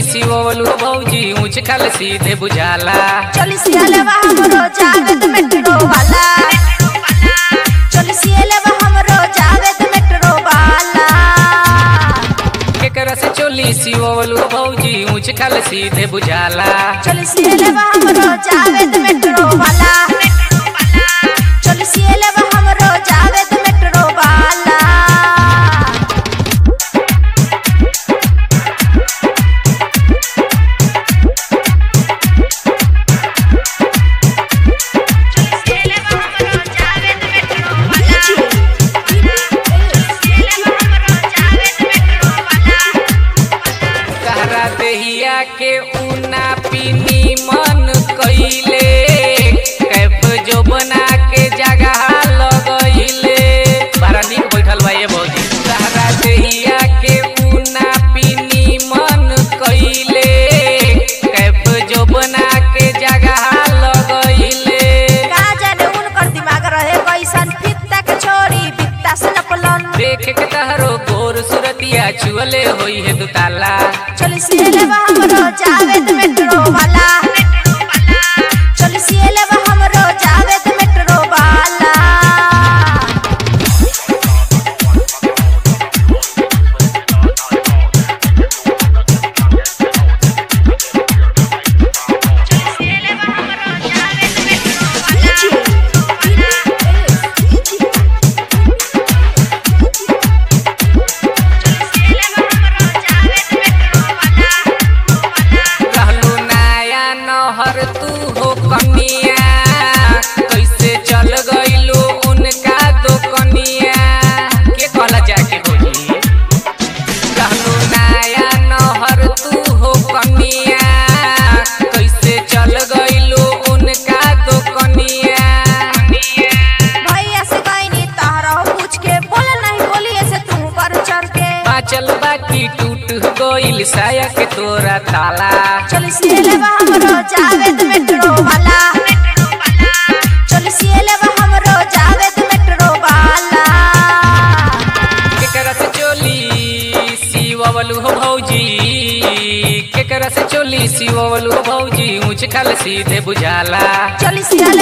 सिवलू भौजी ऊंच खल सीधे बुझाला चली सियालेवा हमरो जावेद मेट्रो वाला चली सियालेवा हमरो जावेद मेट्रो वाला केकरा से चोली सिवलू भौजी ऊंच खल सीधे बुझाला चली सियालेवा हमरो जावेद मेट्रो वाला चली सियालेवा हमरो जावेद मेट्रो वाला कहरा देहिया के ऊना पीनी मन कइले कैफ जो बना के जगह लगइले बड़ा नीक बैठल बा ये भौजी कहरा देहिया के ऊना पीनी मन कइले कैफ जो बना के जगह लगइले का जाने उनकर दिमाग रहे कैसन फित्ता के छोरी बित्ता से नपलन देख के तहरो गोर सुरतिया छुअले होई है दुताला चली सियालेवा हमरो जावेद मेट्रो वाला चली सियालेवा हमरो जावेद मेट्रो वाला रहलू नया नहर तू हो कनिया कैसे चल गइलू उनका दो कनिया के कहला जाके होई रहलू नया नहर तू हो कनिया कैसे चल गइलू उनका दो कनिया भैया से गईनी तहरा पूछ के बोले नहीं बोली ऐसे तू कर चढ़ के बाचल बाकी टूट गइल साया के तोरा ताला चली सियालेवा हमरो जावेद मेट्रो वाला चली सियालेवा हमरो जावेद मेट्रो वाला केकरा से चोली सिवलू हो भौजी केकरा से चोली सिवलू हो भौजी ऊंच खल सीधे बुझाला चली सियाले